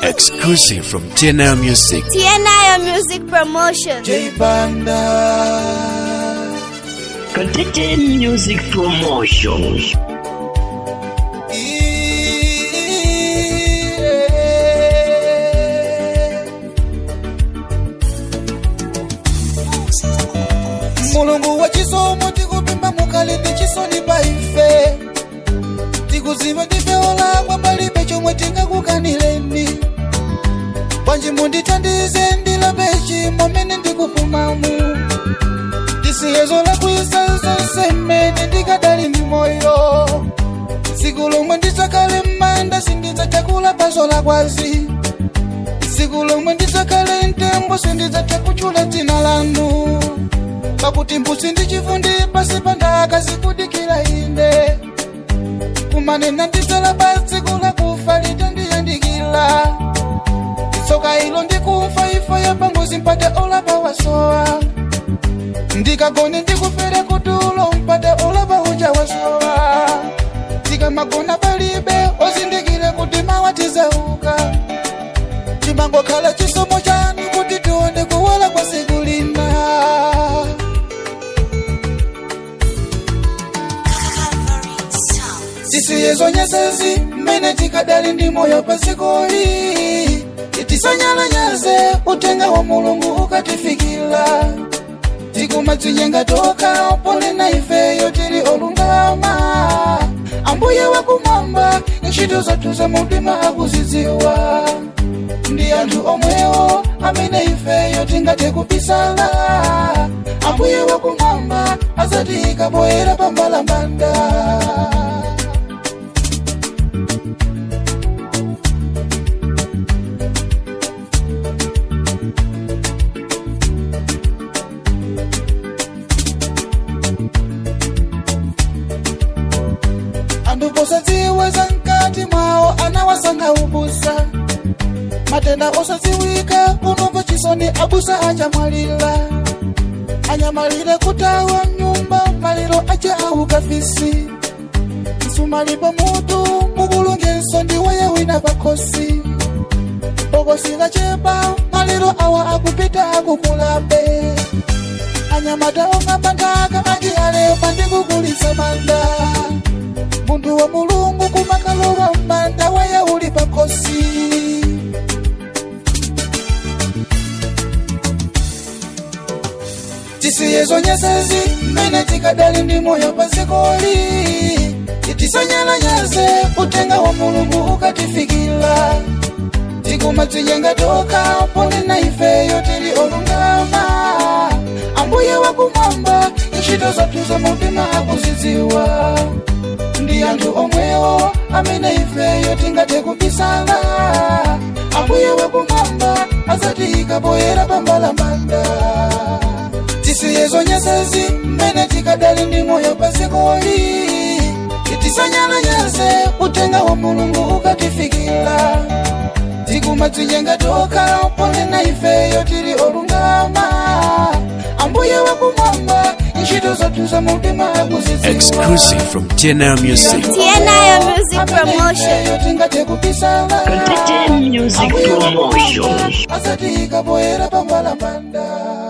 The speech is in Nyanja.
Exclusive from TNL Music. TNI Music Promotion. J Banda. Contagion Music Promotion. mulungu wa chisomo tikupimba mukali ndi chisoni pa ife tikuziva tifeolakwa palibe chomwe tingakukanireni bwanji mundithandize ndilape chimo mene ndikupumamu tisiyezo lakwisa zonse mmene ndikadali ndi moyo tsiku lomwe ndidzakhale m'manda sindidzachakula paso lakwazi tsiku lomwe ndidzakhale mtembo sindidzatha kutchula dzina lanu pakuti mbusi ndichifundi pasi pa ndaka zikudikira ine kumanena ndidzala pa tsiku lakufa litandiyandikira tsoka ilo ndikufa ifa ya pangozi mpata olapa wasowa ndikagone ndikufere kutulo mpata olapa uja wasowa tikamagona palibe ozindikire kuti mawatizauka timangokhala chisomo chanu kuti tione kuwala kwa siku lina tisiyezo nyasezi mmene tikadali ndi moyo pasikoli tisanyalanyaze utenga wa mulungu ukatifikira tikumadzinyenga toka ponena ifeyo tili olungama ambuye wakumwamba ntchito zathu za mtima akuzidziwa ndi anthu omwewo amene ifeyo tingathe kubisala ambuye wakumwamba azatiyika poyera pambalambanda anthu posadziweza mkati mwawo anawasanga ubusa matenda osadziwika unomva chisoni abusa achamwalira anyamalire kutawa mnyumba maliro ace aukafisi msumalipo mutu mukulungenso ndiweye wina pakhosi bokosi lachepa maliro awa akupita akukulabe anyamata ong'amba nthaka akiyalepa ndikugulitsa manda munthu wa mulungu kumakalowa m'manda weye uli pakhosi tisiyezo nyasezi mmene tikadali ndi moyo pasikoli tisanyalanyaze utenga wa mulungu ukatifikira tikumadzinyenga toka ponena ifeyo tili olungama ambuye wakumwamba ntchito zathu za mtima akuzidziwa ndi anthu omwewo amene ifeyo tingathe kubisala ambuye wakumwamba azatiyika poyera pambalambanda tisiyezo nyasezi mmene tikadali ndi moyo pasikoli tisanyalanyaze utenga wa mulungu ukatifikira tikumadzinyenga toka ponena ifeyo tili olungama ambuye wakumwamba ntchito zathu za mtima akuzidziwa Exclusive from TNL Music. TNI Music Promotion. tingathe kubisala Contagion Music Promotion. azatiyika poyera pambalambanda